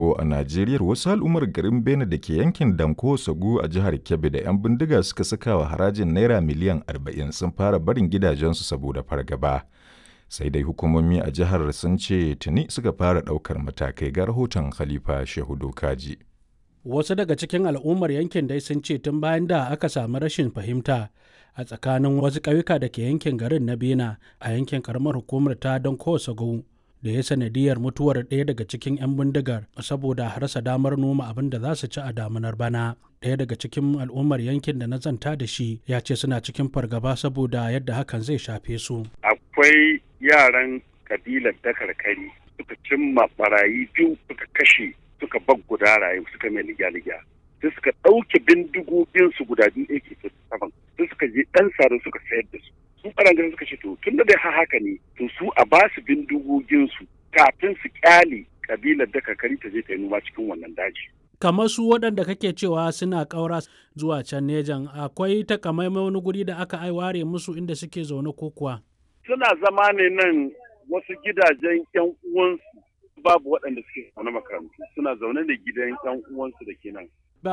tsaro a Najeriya wasu al'ummar garin Bene da ke yankin Danko Sagu a jihar Kebbi da 'yan bindiga suka saka wa harajin naira miliyan 40 sun fara barin gidajensu saboda fargaba. Sai dai hukumomi a jihar sun ce tuni suka fara ɗaukar matakai ga rahoton Khalifa Shehu Dokaji. Wasu daga cikin al'ummar yankin dai sun ce tun bayan da aka samu rashin fahimta a tsakanin wasu ƙauyuka da ke yankin garin na Bena a yankin karamar hukumar ta don Sagu da ya sanadiyar mutuwar ɗaya daga cikin 'yan bindigar saboda rasa damar noma abin da za su ci a damunar bana. Ɗaya daga cikin al'ummar yankin da na zanta da shi ya ce suna cikin fargaba saboda yadda hakan zai shafe su. Akwai yaran kabilar da karkari suka cimma barayi biyu suka kashe suka bag guda rayu suka mai ligya-ligya. Sai suka ɗauke bindigoginsu guda biyu ake saban sai suka je ɗan sare suka sayar da su. su ɓarangaren suka ce to tun da dai haka ne to su a ba su bindigoginsu kafin su kyale kabilar da kakari ta je ta yi noma cikin wannan daji. kamar su waɗanda kake cewa suna ƙaura zuwa can nejan akwai takamaimai wani guri da aka ai ware musu inda suke zaune ko kuwa. suna zama ne nan wasu gidajen yan uwansu babu waɗanda suke zaune makarantu suna zaune ne gidan yan uwansu da ke nan